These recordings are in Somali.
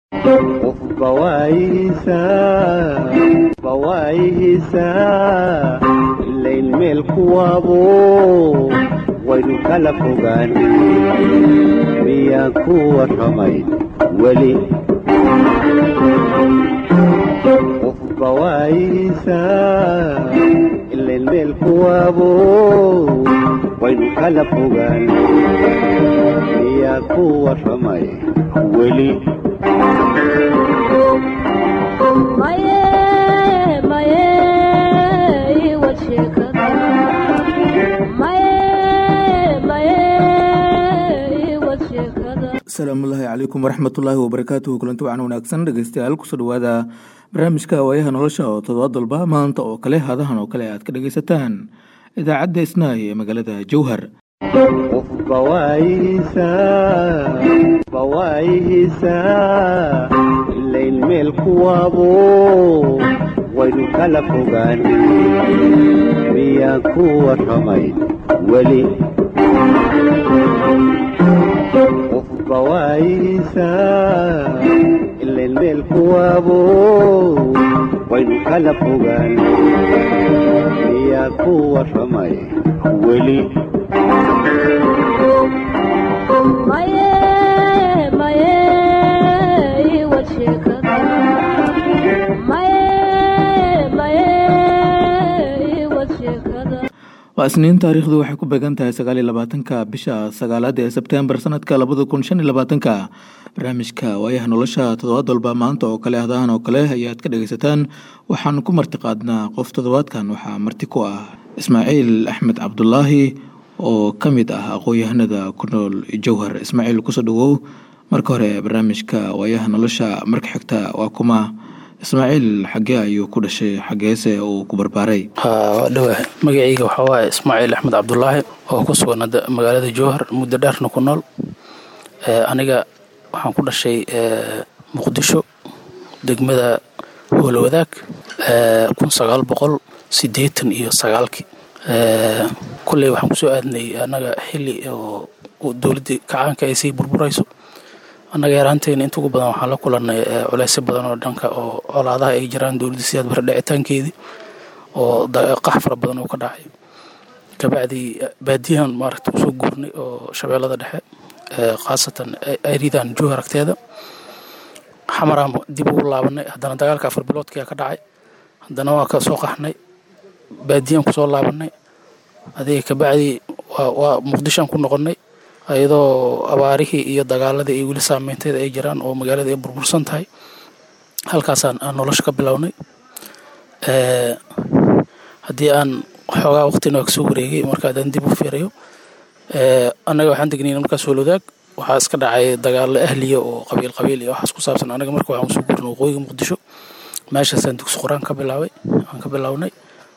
bawaayihiisaa ilayn meel kuwaabo waynu kala fogaan miyaan ku warramay weli bawaayihiisaa ilayn meel kuwaabo waynu kala fogaan miyaan ku warramay weli asalaamullaahi calaykum waraxmatullaahi wabarakaatuhu kulanti wacan wanaagsan dhegeystayaal kusoo dhawaada barnaamijka waayaha nolosha oo todobaad walba maanta oo kale hadahan oo kale aad ka dhegeysataan idaacadda isnaay ee magaalada jowhar bawaayihiisaa ilayn meel kuwaabo waynu kala fogaan miyaan ku warramay weli bawaayihiisaa ilayn meel kuwaabo waynu kala fogaan miyaan ku warramay weli waa isniin taariikhdu waxay ku beegan tahay sagaaliyo labaatanka bisha sagaalaad ee sebtembar sanadka labada kun shan iyo labaatanka barnaamijka waayaha nolosha toddobaad walba maanta oo kale hadahan oo kale ayaad ka dhegeysataan waxaan ku marti qaadnaa qof toddobaadkan waxaa marti ku ah ismaaciil axmed cabdulaahi oo ka mid ah aqoon-yahanada ku nool jowhar ismaaciil kusoo dhawow marka hore barnaamijka waayaha nolosha marka xigta waa kuma ismaaciil xagee ayuu ku dhashay xageese uu ku barbaaray waa dhowah magacayga waxaa waaye ismaaciil axmed cabdulaahi oo ku sugan magaalada jowhar muddo dheerna ku nool aniga waxaan ku dhashay muqdisho degmada howlwadaag kun sagaal boqol sideetan iyo sagaalkii kulley waxaan kusoo aadnay annaga xili oo dowladdii kacaanka ay sii burburayso annaga yaraanteena inta ugu badan waxaan la kulannay culeysyo badan oo dhanka oo colaadaha ay jiraan dowladda sidaad bare dhicitaankeedii oo qax fara badan oo ka dhacay kabacdii baadiyahan maaragta usoo guurnay oo shabeellada dhexe khaasatan aridan jowhar agteeda xamaraan dib ugu laabanay haddana dagaalka afar biloodkia ka dhacay haddana waa ka soo qaxnay baadiyaan kusoo laabanay adiga kabacdii waa muqdishoan ku noqonnay iyadoo abaarihii iyo dagaaladii ay weli saameynteeda ay jiraan oo magaalada ay burbursan tahay halkaasaan aan nolosha ka bilownay haddii aan xoogaa waqtina kasoo wareegay marka haddaan dib u fiirayo annaga waxaan degnayna markaas howlwadaag waxaa iska dhacay dagaalo ahliya oo qabiil qabiil iyo waxaas ku saabsan anaga marka waxaan usoo guurnay waqooyiga muqdisho meeshaasaan dugsi qur-aan ka bilaabay aan ka bilownay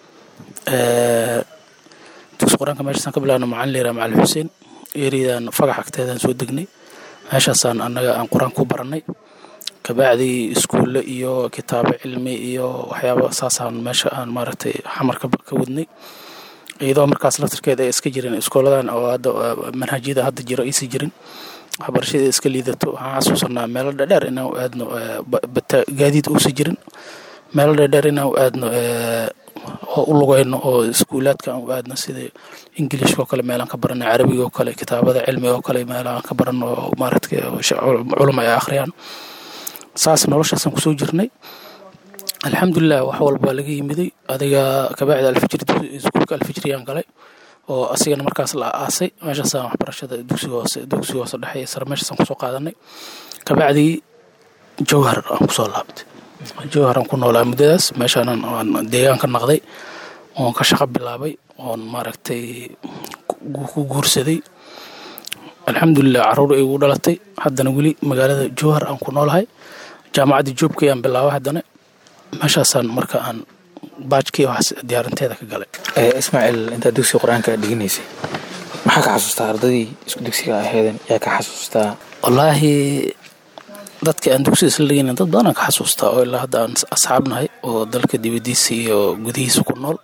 dugsi qur-aanka meeshaasaan ka bilaabnay macalin leeraa macalin xuseen eeridan fagax agteedaan soo degnay meeshaasaan annaga aan qur-aan ku barannay kabacdii iskuulle iyo kitaabo cilmi iyo waxyaaba saasaan meesha aan maaragtay xamar ka wadnay iyadoo markaas laftarkeeda ay iska jirin iskooladan oo hadda manhajyada hadda jiro aysan jirin waxbarashada iska liidato waxaan xasuusanaa meelo dhadheer inaan aadno bata gaadiid uusan jirin meelo dhadheer inaan aadno oo u lugayno oo iskuulaadka aan u aadno sida ingilishka oo kale meelaan ka barano carabiga oo kale kitaabada cilmiga oo kale meelaan ka barano oo maaragtay culum ay akhriyaan saas noloshaasaan kusoo jirnay alxamdulilah wax walba laga yimiday adiga kabacdi alfijri iskuulka alfijriyaan galay oo asigana markaas la aasay meeshaasaan waxbarashada dugsiga hoose dugsiga hoose dhexe iyo sare meeshaasaan kusoo qaadanay kabacdii jowhar aan kusoo laabtay jowhar aan ku noolaa muddadaas meeshaanan aan deegaan ka naqday oon ka shaqo bilaabay oon maaragtay ku guursaday alxamdulilah caruur ay igu dhalatay haddana weli magaalada jowhar aan ku noolahay jaamacaddii joobkay aan bilaabay haddana meeshaasaan marka aan baajkii waxaas diyaarinteeda ka galay ismaaciil intaad dugsiga qur-aanka dhiganaysay maxaa ka xasuustaa ardadii isku dugsiga aheeden yaa ka xasuustaa wallaahi dadka aan dugsiga isla dhigayna dad badan aan ka xasuustaa oo ilaa hadda aan asxaab nahay oo dalka dibadiisa iyo gudihiisa ku nool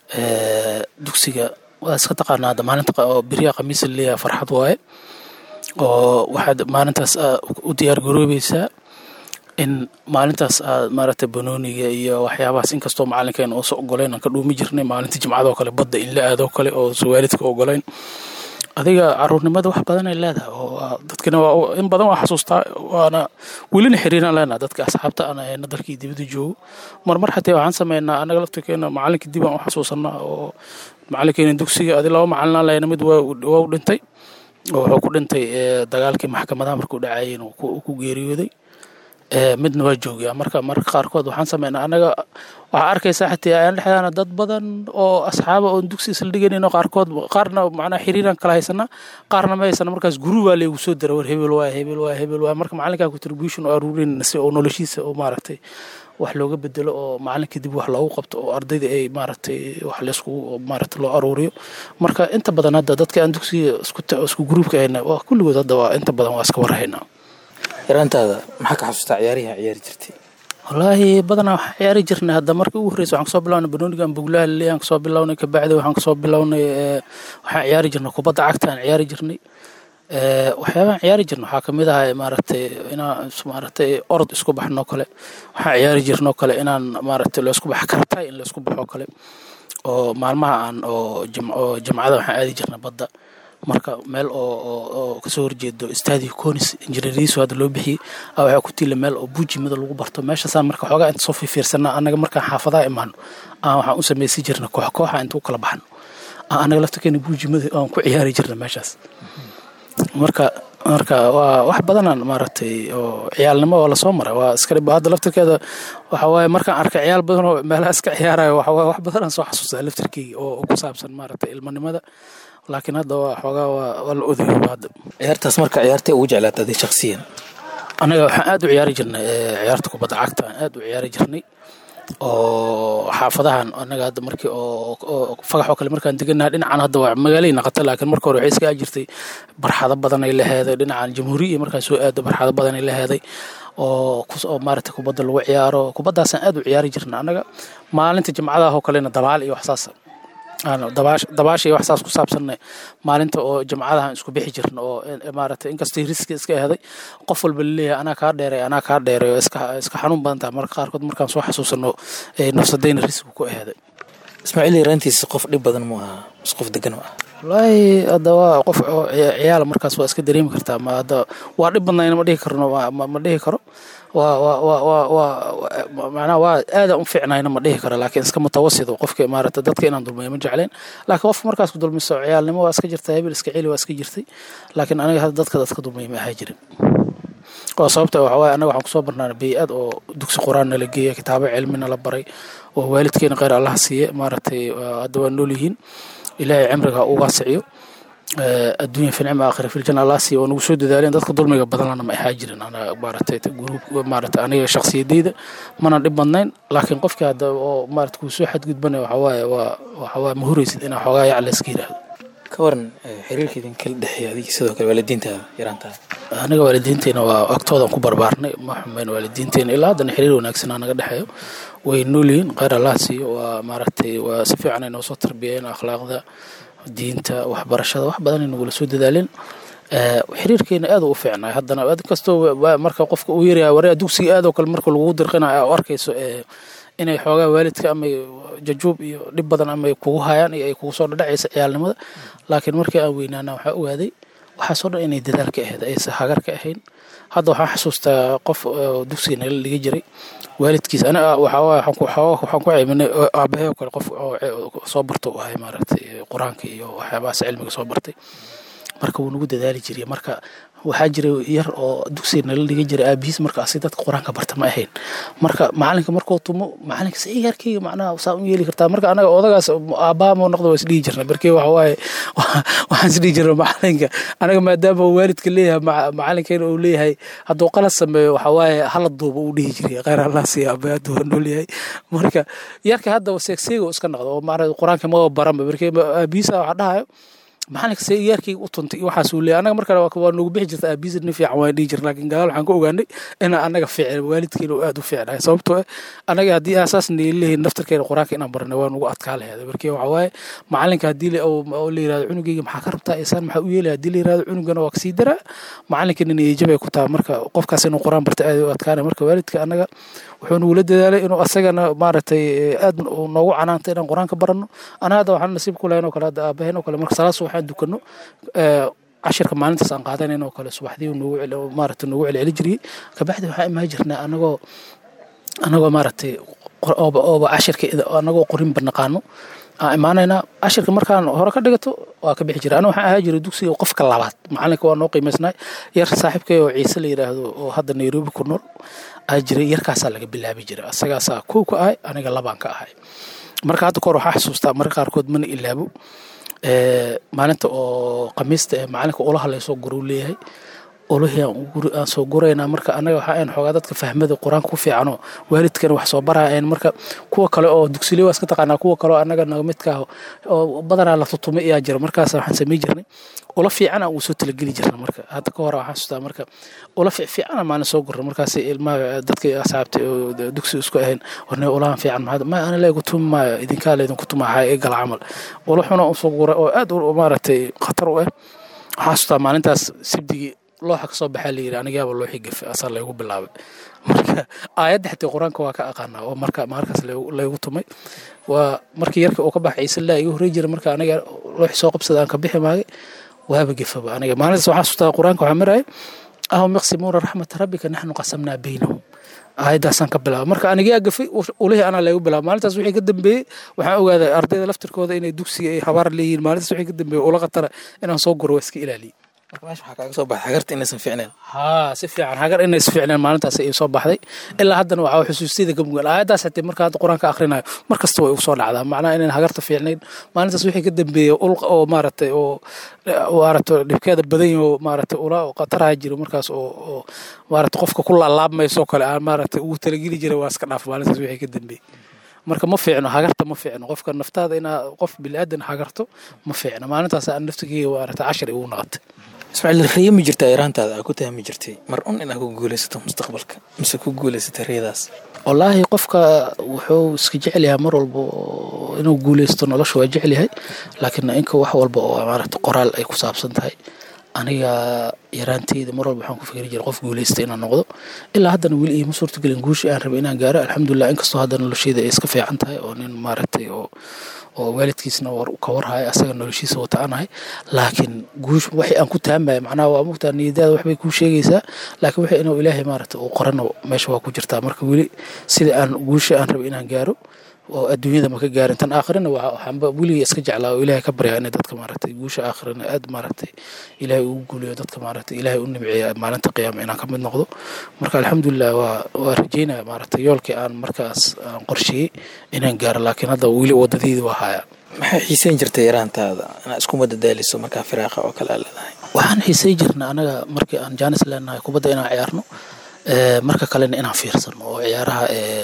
dugsiga waa iska taqaanaa hadda maalinta oo beriya khamiisa leeyahay farxad waaye oo waxaad maalintaas u diyaar garoobaysaa in maalintaas aad maaragtay banooniga iyo waxyaabahaas inkastoo macalinkeena uusa ogoleyn aan ka dhuumi jirnay maalinta jimcadoo kale badda in la aadoo kale oo sa waalidka ogoleyn adiga caruurnimada wax badan ay leedahay oo dadkina waa in badan waa xasuustaa waana welina xiriiraan leenaha dadka asxaabta aan ahayna dalkii dibadda joogo marmar xatee waxaan sameynaa anaga laftirkeena macalinka dib aan u xasuusanaa oo macalinkeena dugsiga adi laba macalinaan lahayna mid waa u dhintay oo wuxuu ku dhintay dagaalkii maxkamadaha markuu dhacayeen ku geeriyooday midna waa joogaa marka mararka qaarkood waxaan sameynaa anaga waxaa arkaysaa xataa ayaan dhexdaana dad badan oo asxaaba oon dugsi isla dhiganayno qaarkood qaarna macnaa xiriiraan kala haysana qaarna ma haysana markaas guru baa laygu soo dara war hebel waay hebel waay hebel waay marka macalinkaa contribution oo aruurinayna si oo noloshiisa oo maaragtay wax looga bedelo oo macalinka dib wax loogu qabto oo ardayda ay maaragtay wax layskugu maaragtay loo aruuriyo marka inta badan hadda dadka aan dugsiga isku isku gruubka ahayna waa kulligood hadda waa inta badan waa iska warhaynaa yaraantaada maxaa ka xasuustaa ciyaarihi ciyaari jirtay wallaahi badanaa waxaan ciyaari jirnay hadda markii ugu horreysa waxaan kasoo bilawnay banoonigan buglaha laleeyahay aan kasoo bilawnay kabacdi waxaan kasoo bilawnay waxaan ciyaari jirnay kubadda cagta aan ciyaari jirnay waxyaabahan ciyaari jirna waxaa kamid ahay maaragtay inaan maaragtay orod isku baxnoo kale waxaan ciyaari jirnoo kale inaan maaragtay laysku bax kartay in laysku baxoo kale oo maalmaha aan oo oo jamcada waxaan aadi jirnay badda marka meel oo oo kasoo horjeedo stadio conis injineeriyiisu hadda loo bixiyey a waxaa ku tiila meel oo buujimada lagu barto meeshaasaan marka xoogaa inta soo fiirsanaa annaga markaan xaafadaha imaano aan waxaan u samaysan jirna koox kooxa inta u kala baxno annaga laftakeena buujimada aan ku ciyaari jirna meeshaas marka marka waa wax badanaan maaragtay oo ciyaalnimo oo lasoo maray waa iska dhib hadda laftirkeeda waxa waaye markaan arkay ciyaal badan oo meelaha iska ciyaarayo waxa waaye wax badanaan soo xasuustaa laftirkeyga oo ku saabsan maaragtay ilmanimada laakiin hadda waa xoogaa waa waa la odayoba hadda ciyaartaas marka ciyaartay ugu jeclaata adi shaksiyan anaga waxaan aad u ciyaari jirnay ciyaarta kubadda cagta aan aad u ciyaari jirnay oo xaafadahan anaga hadda markii oo fagax oo kale markaan deganaha dhinacan hadda waa magaalay naqata laakiin marka hore waxay iska jirtay barxado badan ay laheeday dhinacan jamhuuriya markaan soo aado barxado badan ay laheeday oo oo maaragtay kubadda lagu ciyaaro kubaddaasaan aad u ciyaari jirna anaga maalinta jimcadaha oo kalena dabaal iyo waxsaas dabaasha iyo wax saas ku saabsanna maalinta oo jamcadahan isku bixi jirna oo maaragtay inkastay riski iska eheday qof walba laleeyahay anaa kaa dheeray anaa kaa dheeray oo iska iska xanuun badan tahay marka qaarkood markaan soo xasuusano nafsadayna risku ku eheday ismaaciil yaraantiisa qof dhib badan mu ahaa mis qof degan u ah wallaahi hadda waa qof ciyaala markaas waa iska dareemi kartaa ma hadda waa dhib badnayna ma dhihi karno ma dhihi karo waa waa waa waa waa macnaha waa aadaan u fiicnayna ma dhihi karo laakiin iska mutawasit oo qofka maaragta dadka inaan dulmeeyo ma jecleen laakiin qofka markaas ku dulmiso ciyaalnimo waa iska jirta hebel iska celi waa iska jirtay laakiin aniga hadda dadka dadka dulmeeyo ma ahaa jirin oo sababta waxa waaye anaga waxaan kusoo barnaana bey-ad oo dugsi qur-aan nala geeya kitaabo cilmi nala baray oo waalidkeena kheyr allaha siiye maaragtay hadda waa nool yihiin ilaahay cimriga u waasiciyo adduunya fi nicma aakhira fi ljanna allah siiyo oo nagu soo dadaaleen dadka dulmiga badanlana ma ahaa jirin anaga maaragtay gruub maaragtay aniga shakhsiyadeyda mana dhib badnayn laakiin qofkii hadda oo maaragtay kuu soo xadgudbanaya waxa waaye waa waxa waaye ma huraysid inaa xoogaa yac la iska yidhaahdo ka waran xiriirka idin kala dhexeeya adiga sidoo kale waalidiintaada yaraantaada aniga waalidiinteena waa agtoodan ku barbaarnay ma xumeyn waalidiinteena ilaa haddana xiriir wanaagsanaa naga dhexeeyo way nool yihiin kheyr allah siiyo waa maaragtay waa si fiican ay noo soo tarbiyeen akhlaaqda diinta waxbarashada wax badan ay nagula soo dadaaleen xiriirkeena aad u fiicnay haddana ad kastoo marka qofka uu yaryahay waraa dugsiga aad oo kale marka lagugu dirqinayo u arkayso inay xoogaa waalidka ama jajuub iyo dhib badan ama kugu hayaan iyo ay kugu soo dhadhacaysa ciyaalnimada laakiin markii aan weynaana waxaa ogaaday waxaasoo dhan inay dadaal ka ahayd aysa hagar ka ahayn hadda waxaan xasuustaa qof dugsiga nagala dhigi jiray waalidkiis aniga waxaan ku ceyminay aabahey oo kale qof soo barto u ahay maaragtay qur-aanka iyo waxyaabahaas cilmiga soo bartay marka wuu nagu dadaali jiray marka waxaa jira yar oo dugsiga nala dhiga jiray aabihiis markaasi dadka qur-aanka barta ma ahayn marka macalinka markuu tumo macalinka si ciyaarkeyga macnaha saa u yeeli kartaa marka anaga odagaas aabbaha moo noqdo waa isdhihi jirna markii waxa waaye waxaan isdhihi jirna macalinka anaga maadaama uu waalidka leeyahay macalinkeena uu leeyahay hadduu qalad sameeyo waxa waaye hala duuba uu dhihi jiray kheyr allah siiya aabbaha hadduu waa nool yahay marka yarka hadda seegseega iska noqdo oo macnaha qur-aanka ma baranba markii aabihiisa waxa dhahayo macalinka see iyaarkayga u tuntay iyo waxaasuu leeyahy annaga markale waa noogu bixi jirta aabiisir nin fiican waan dhihi jirna laakiin gadaal waxaan ka ogaanay inaan annaga fiicin waalidkeena oo aad u fiicnahay sababtoo ah annaga haddii aasaas leeyihin naftarkeena qur-aanka inaan barnay waa nugu adkaa laheeda markii waxa waaye macalinka haddii oo la yirahdo cunugeyga maxaa ka rabtaa isaan maxaa u yeelaya haddii la yirahdo cunugana waa kasii daraa macalinka nin eejabay ku taha marka qofkaas inuu qur-aan barta aad u adkaanay marka waalidka annaga wuxuu nugula dadaalay inuu asagana maaragtay aad noogu canaantay inaan qur-aanka baranno anaga hadda waxaan nasiib ku lahayn oo kale hadda aabaheen oo kale marka salaas waxaan dukano cashirka maalintaas aan qaadanayn oo kale subaxdii noogu maaragtay noogu celceli jiriyey kabacdi waxaan imaan jirnaa anagoo anagoo maaragtay ooba ooba cashirka anagoo qorinba naqaano aan imaanaynaa cashirka markaan hore ka dhigato waa ka bixi jira aniga waxaan ahaa jiray dugsiga qofka labaad macalinka waa noo qiimaysnay yar saaxiibkay oo ciise la yidhaahdo oo hadda nairobi ku nool aa jiray yarkaasaa laga bilaabi jiray asagaasaa kow ka ahay aniga labaan ka ahay marka hadda kahor waxaa xusuustaa marka qaarkood mana ilaabo maalinta oo khamiista ee macalinka ulaha laysoo guruu leeyahay olihii aan soo guraynaa marka anaga waxaa ayn xoogaa dadka fahmada qur-aanka ku fiicanoo waalidkana wax soo baraayan marka kuwa kale oo dugsiley waa iska taqaanaa kuwa kale oo annaga naga midkaa oo badanaa la tutumay ayaa jira markaas waxaan samay jirnay ula fiican aan uu soo talageli jirna marka hadda ka hore waxaan xasuustaa marka ula fiican maalin soo gurna markaas ilmaha dadka asxaabta oo dugsi isku ahayn warne ulahan fiican maxaad ma ana leegu tumi maayo idinkaa leedinku tumaha ee gal camal ula xuna u soo guray oo aad u maaragtay khatar u ah waxaan xasuustaa maalintaas sibdigii looxa kasoo baxaa la yidhi anigaaba looxii gafe asaa laygu bilaabay marka aayadda xataa qur-aanka waa ka aqaanaa oo marka markaas laygu tumay waa markii yarkii uu ka baxay ciise laa iga horrey jira marka aniga looxii soo qabsada aan ka bixi maagay waaba gefaba aniga maalintaas waxaa xasuustaa qur-aanka waxaa maraya ahum yaqsimuuna raxmata rabbika naxnu qasamnaa baynahum aayaddaasaan ka bilaaba marka anigaa gafay ulihii anaa laygu bilaaba maalintaas wixii ka dambeeyey waxaan ogaaday ardayda laftirkooda inay dugsiga ay habaar leeyihiin maalintaas wixii ka dambeeyey ula khatara inaan soo guro waa iska ilaaliyey marka meesha waxaa kaaga soo baxay hagarta inaysan fiicneen haa si fiican hagar inay is fiicneen maalintaas ay soo baxday ilaa haddana waxaa xusuustayda ka mugan aayaddaas xatee marka hadda qur-aanka akhrinayo mar kasta way ugu soo dhacdaa macnaha inayn hagarta fiicnayn maalintaas wixii ka dambeeyey ulqa oo maaragtay oo maaragtay dhibkeeda badan yaho maaragtay ula khataraha jiro markaas oo oo maaragtay qofka ku laalaabmayso kale aan maaragtay ugu talageli jiray waa iska dhaaf maalintaas wixii ka dambeeyey marka ma fiicno hagarta ma fiicno qofka naftaada inaa qof bili-aadan hagarto ma fiicno maalintaas aan naftigeyga maaragtay cashar igu naqatay ismaaciil riyo ma jirtaa yaraantaada aa ku tahmi jirtay mar un inaad ku guulaysato mustaqbalka mise ku guulaysatay riyadaas wallaahi qofka wuxuu iska jecel yahay mar walba inuu guulaysto nolosha waa jecel yahay laakiin inka wax walba oo maaragta qoraal ay ku saabsan tahay aniga yaraanteyda mar walba waxaan ku fikri jiray qof guulaysta inaan noqdo ilaa haddana weli iima suurtagelin guushii aan rabay inaan gaaro alxamdulilah inkastoo hadda nolosheyda ay iska fiican tahay oo nin maaragtay oo oo waalidkiisna ka warhaya asaga noloshiisa wata aanahay laakiin guush waxay aan ku taamaya macnaha waa mugtaa niyadaada waxbay kuu sheegaysaa laakiin waxay inuu ilaahay maaragta uu qorano meesha waa ku jirtaa marka weli sida aan guusha aan rabay inaan gaaro oo adduunyada ma ka gaarin tan aakhirina waxaanba weligay iska jeclaa oo ilaahay ka baryaa inay dadka maaragtay guusha aakhirina aad maaragtay ilaahay ugu guuliyo dadka maaragtay ilaahay u nimceeya maalinta qiyaama inaan ka mid noqdo marka alxamdulilah waa waa rajeynaya maaragtay yoolkii aan markaas aan qorsheeyey inaan gaaro laakiin hadda weli waddadeydii waa hayaa maxay xiiseyn jirtay yaraantaada inaad isku madadaaliso markaa firaaqa oo kale aa leedahay waxaan xiisey jirna anaga markii aan jaanis leenahay kubadda inaan ciyaarno marka kalena inaan fiirsano oo ciyaaraha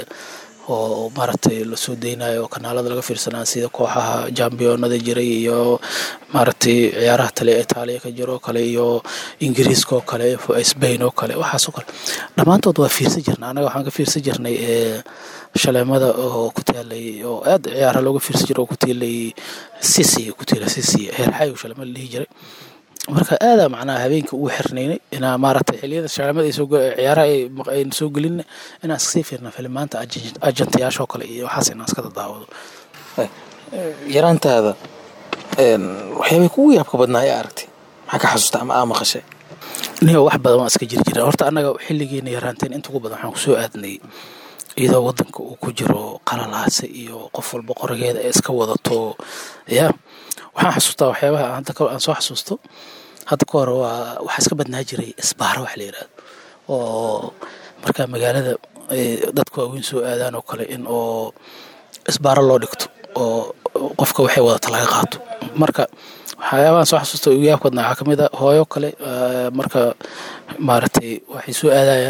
oo maaragtay lasoo deynayo oo kanaalada laga fiirsanaa sida kooxaha jambiyonada jiray iyo maaragtay ciyaaraha tale itaaliya ka jiro kale iyo ingiriiska oo kale sbain oo kale waxaasoo kale dhammaantood waa fiirsan jirna anaga waxaan ka fiirsan jirnay shaleemada oo ku taalay oo aad ciyaaraha looga fiirsan jiray oo ku tiilay sisi ku tiila sisi heerxayo shaleemada la dhihi jiray marka aadaa macnaha habeenkii ugu xirnaynay inaa maaragtay xiliyada shaleemada ay soo ciyaaraha ay soo gelin inaan iskasii fiirna filimaanta ajantayaashoo kale iyo waxaas inaan iska dadaawado yaraantaada waxyaabay kugu yaabka badnaa ee aragtay maxaa ka xasuusta ama aa maqashay niyo wax badan waan iska jiri jira horta annaga xilligeena yaraanteen inta ugu badan waxaan kusoo aadnay iyadoo wadanka uu ku jiro qalalaase iyo qof walba qorigeeda ay iska wadato ya waxaan xasuustaa waxyaabaha hadda aan soo xasuusto hadda ka hore waa waxaa iska badnaa jiray isbaaro wax la yidhahdo oo markaa magaalada dadka waaweyn soo aadaan oo kale in oo isbaaro loo dhigto oo qofka waxay wadata laga qaato marka waxyaabahan soo xasuusta ugu yaabka badnaa waxaa kamid a hooyo kale marka maaragtay waxay soo aadayaan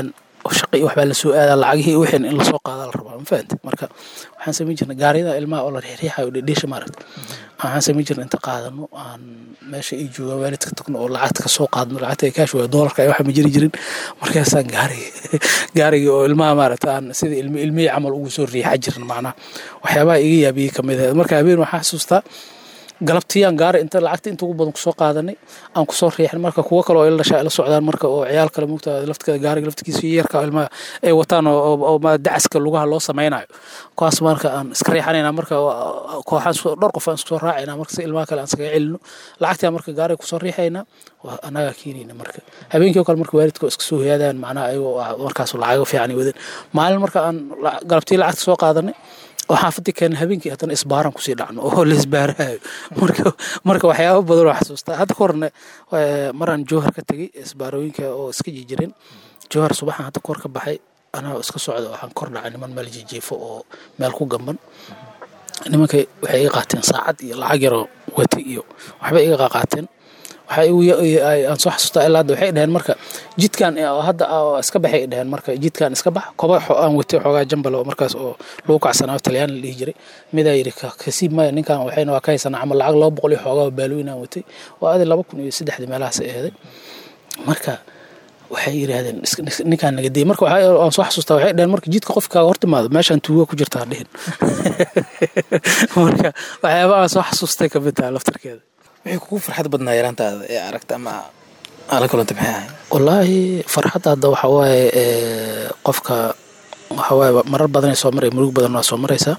shaqa iyo waxbaa lasoo aadaa lacagihii wixin in lasoo qaadaa la rabaa ma fahante marka waxaan samayn jirnay gaariyada ilmaha oo la riixriixayo dhedheesha maaragta waxaan samayn jirnay inta qaadano aan meesha ay joogaan waalidka tagno oo lacagta kasoo qaadno lacagta ay kaash waa doolarka ay waxa ma jiri jirin markaasaan gaarigi gaarigii oo ilmaha maaragta aan sida ilmi ilmihii camal ugu soo riixa jirin macnaha waxyaabaha iga yaabiyey kamid ahayd marka habeen waxaan xasuustaa galabtiyaan gaari inta lacagta inta ugu badan kusoo qaadanay aan kusoo riixin marka kuwo kale oo ila dhashaa ila socdaan marka oo ciyaal kale mugta laftkeda gaariga laftigiisa yarka ilmaha ay wataan oo dacaska lugaha loo samaynayo kuwaas marka aan iska riixanayna marka kooxaan dhowr qof aan iskusoo raacayna marka si ilmaha kale aan iskaga celino lacagtii marka gaariga kusoo riixayna annagaa keenayna marka habeenkii oo kale marka waalidka iska soo hoyaadaan macnaha ayagoo markaas lacago fiican wadan maalin marka aan galabtii lacagta soo qaadanay oo xaafadii keenay habeenkii haddana isbaaran kusii dhacno oo la isbaarahayo marka marka waxyaaba badan oo xasuustaa hadda ka horne maraan jowhar ka tegey isbaarooyinka oo iska jijirin jowhar subaxan hadda kahor ka baxay anaa iska socda waxaan kor dhacay niman meel jijiifo oo meel ku gamban nimanka waxay iga qaateen saacad iyo lacag yaroo wati iyo waxbay iga qaqaateen aan soo xasuustaa ilaa hadda waxay dhaheen marka jidkan hadda iska baxay dhaheen marka jidkan iska bax koba aan watay xoogaa jambal oo markaas oo lagu kacsanaa talyaan la dhihi jiray midaa yidhi kasiib maya ninkan waxayna waa ka haysanaa camal lacag laba boqol iyo xoogaa baalooyin aan watay waa adi laba kun iyo saddexdii meelahaas ay ahaday marka waxay yidhaahdeen ninkaan naga deyay marka aan soo xasuustaa waxay dhaheen marka jidka qofkaaga hortimaado meeshaan tuuga ku jirtaa dhihin marka waxyaaba aan soo xasuustay kamid tahay laftarkeeda wixii kugu farxad badnaa yaraantaada ee aragta ama ala kulanta maxay ahay wallaahi farxadda hadda waxa waaye qofka waxa waaye marar badanay soo maray murug badan waa soo maraysaa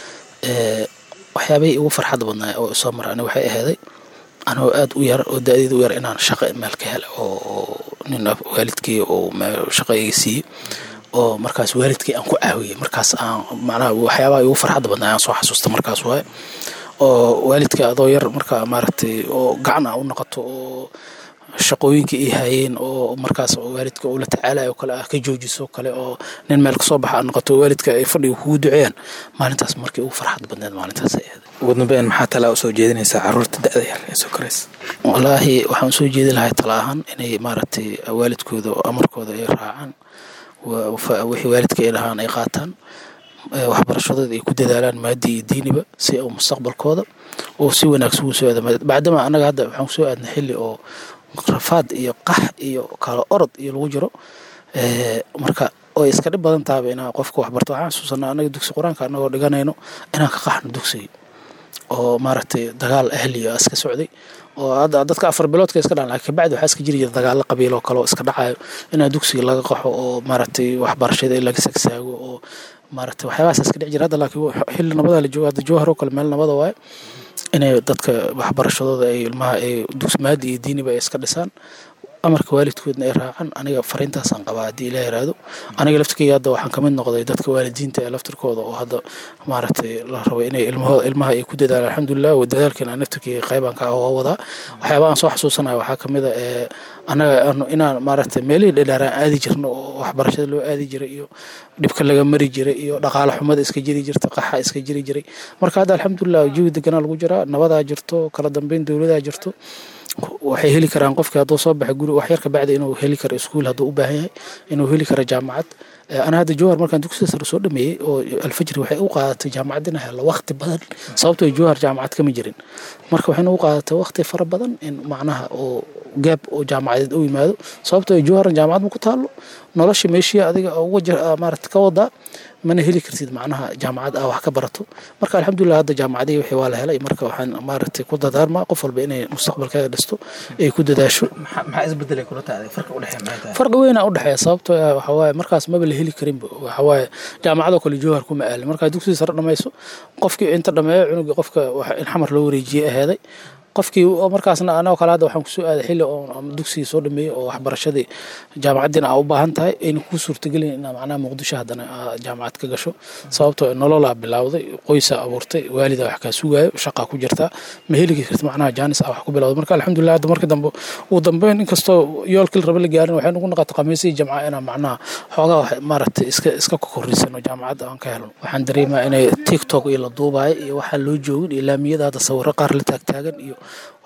waxyaabahii igu farxadda badnaa oo soo mara ani waxay aheeday anoo aad u yar oo da-deeda u yar inaan shaqo meel ka hela oo nin waalidkii oo shaqo iga siiyey oo markaas waalidkii aan ku caawiyey markaas aan macnaha waxyaabaha igu farxadda badnaa aan soo xasuusta markaas waaye oo waalidka adoo yar marka maaragtay oo gacan a u noqoto oo shaqooyinka ay hayeen oo markaas waalidka uu la tacaalayo kale ah ka joojiso kale oo nin meel kasoo baxa a noqoto waalidka ay fadhiga kugu duceeyaan maalintaas markii ugu farxad badneed maalintaas ay ahayd ugu dambeyn maxaa talaa usoo jeedinaysaa caruurta da-da yar ee soo koraysa wallaahi waxaan usoo jeedi lahay tala ahaan inay maaragtay waalidkooda amarkooda ay raacaan wixii waalidka ay dhahaan ay qaataan waxbarashadooda ay ku dadaalaan maadi iyo diiniba si uu mustaqbalkooda oo si wanaagsan ugu soo aada bacdama annaga hadda waxaan kusoo aadnay xilli oo rafaad iyo qax iyo kala orod iyo lagu jiro marka oy iska dhib badan tahaba inaa qofka waxbarto waxaan xasuusanaa annaga dugsi qur-aanka annagoo dhiganayno inaan ka qaxno dugsiga oo maaragtay dagaal ahliya iska socday oo hadda dadka afar biloodka iska dhacan laakiin kabacdi waxaa iska jiri jira dagaalo qabiil oo kale oo iska dhacayo inaa dugsiga laga qaxo oo maaragtay waxbarashada in laga sagsaago oo maaragtay waxyaabahaas iska dhici jira hadda laakiin xilli nabada la joogo hadda jowhar oo kale meel nabada waaye inay dadka waxbarashadooda ay ilmaha ay dugsi maadi iyo diiniba ay iska dhisaan amarka waalidkoodna ay raacaan aniga fariintaasaan qabaa haddii ilaa yaraado aniga laftirkeyga hadda waxaan kamid noqday dadka waalidiinta ee laftirkooda oo hadda maaragtay la rabo inay ilmahooda ilmaha ay ku dadaalaan alxamdulilah dadaalkeena naftirkeyga qaybaan ka oo wadaa waxyaaba aan soo xasuusanayo waxaa kamid a ee anaga inaan maaragtay meelihii dhadhaaraan aadi jirno oo waxbarashada loo aadi jiray iyo dhibka laga mari jiray iyo dhaqaale xumada iska jiri jirta qaxa iska jiri jiray marka hadda alxamdulilah jawi deganaa lagu jiraa nabadaa jirto kala dambeyn dowladaa jirto waxay heli karaan qofkii hadduu soo baxay guri wax yar ka bacdi inuu heli karo iskuul hadduu u baahan yahay inuu heli karo jaamacad ana hadda jowhar markaan dugsiga sare soo dhameeyey oo alfajri waxay u qaadatay jaamacad inaa helo waqti badan sababtoo jowhar jaamacad kama jirin marka waxayna u qaadatay waqti fara badan in macnaha oo gaab oo jaamacadeed u yimaado sababtoo jowharan jaamacad ma ku taalo nolosha meeshii adiga uga maarata ka wadaa mana heli kartid macnaha jaamacad ah wax ka barato marka alxamdulilah hadda jaamacadihii wixii waa la helay marka waxaan maaragtay ku dadaarmaa qof walba inay mustaqbalkeeda dhisto ay ku dadaasho maxaa isbedelay kula tahay farqi u dhexeeya maxay tahay farqi weynaa u dhexeeya sababtoo ah waxa waaye markaas maba la heli karinba waxa waaye jaamacadoo kale jowhar kuma aalin markaa dugsiga sare dhamayso qofkii inta dhameeyo cunugii qofka in xamar loo wareejiyey aheeday qofkii markaasna anagoo kale hadda waxaan kusoo aaday xilli oo dugsigii soo dhameeyey oo waxbarashadii jaamacaddiina aa u baahan tahay ayna kuu suurtagelin inaa macnaha muqdisho haddana jaamacad ka gasho sababtoo nololaa bilowday qoysaa abuurtay waalida wax kaa sugaayo shaqaa ku jirtaa ma heli karti macnaha jaanis ah wax ku bilowday marka alxamdulilah hadda markii dambe ugu dambeyn inkastoo yoolkii raba la gaarin waxay nagu noqotay khamiisihii jamca inaa macnaha xoogaa wax maaragtay iska iska kokorrisano jaamacadda aan ka helno waxaan dareemaa inay tiktok iyo la duubaayo iyo waxaa loo joogin iyo laamiyada hadda sawirro qaar la taagtaagan iyo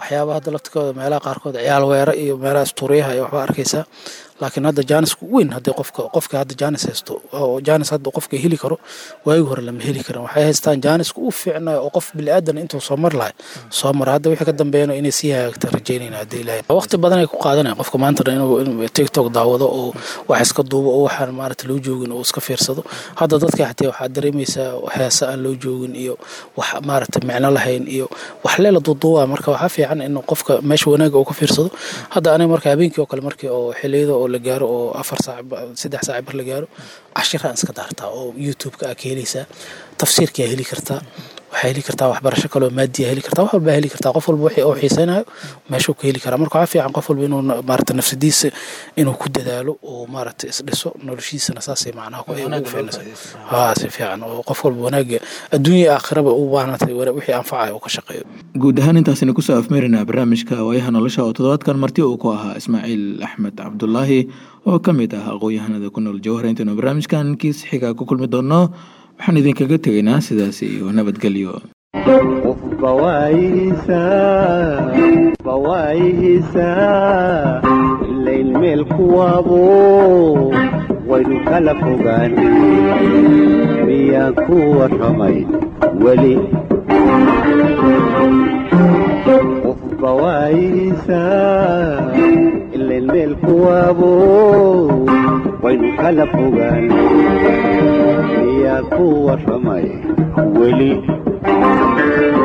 waxyaabaha hadda laftikooda meelaha qaarkood ciyaal weera iyo meelaha istuuriyaha iyo waxba arkaysaa laakiin hadda jaanisku weyn haddii qofka qofka hadda jaanis haysto oo jaanis hadda qofka heli karo waagi hore lama heli karan waxay haystaan jaaniska u fiicnayo oo qof bili-aadan intuu soo mar lahay soo mara hadda wixii ka dambeeyana inay sii hagaagta rajaynayna haddii ilaahay waqti badan ay ku qaadanayaan qofka maanta dhan inuu tiktok daawado oo wax iska duubo oo waxaan maarata loo joogin oo iska fiirsado hadda dadka xatee waxaad dareemaysaa heesa aan loo joogin iyo wax maarata micno lahayn iyo wax leela duuduuba marka waxaa fiican in qofka meesha wanaaga uu ka fiirsado hadda aniga marka habeenkii oo kale markii oo xiliyada oo la gaaro oo afar saac saddex saac bar la gaaro cashiraan iska daartaa oo youtube-ka aa ka helaysaa tafsiirkaa heli kartaa waxaa heli kartaa waxbarasho kaloo maadiya heli kartaa wax walbaa heli kartaa qof walba wixii uu xiisaynayo meeshuu ka heli karaa marka waxaa fiican qof walba inuu maarata nafsadiisa inuu ku dadaalo oo maarata isdhiso noloshiisana saasay macnaha ku ugu fiicnaysa haa si fiican oo qof walba wanaaga adduunya aakhiraba u baahnatay wixii anfacaya uu ka shaqeeyo guud ahaan intaasina kusoo afmeerinaa barnaamijka waayaha nolosha oo toddobaadkan marti uu ku ahaa ismaaciil axmed cabdulaahi oo ka mid ah aqoon-yahanada ku nool jawhar intaynu barnaamijkan kiis xiga ku kulmi doonno waxaan idinkaga tegaynaa sidaas iyo nabadgelyo qofba waayihiisaa ilayn meel kuwaabo waynu kala fogaan miyaan ku warramay weli qofba waayihiisaa ilayn meel kuwaabo waynu kala fogaan miyaan ku warramay weli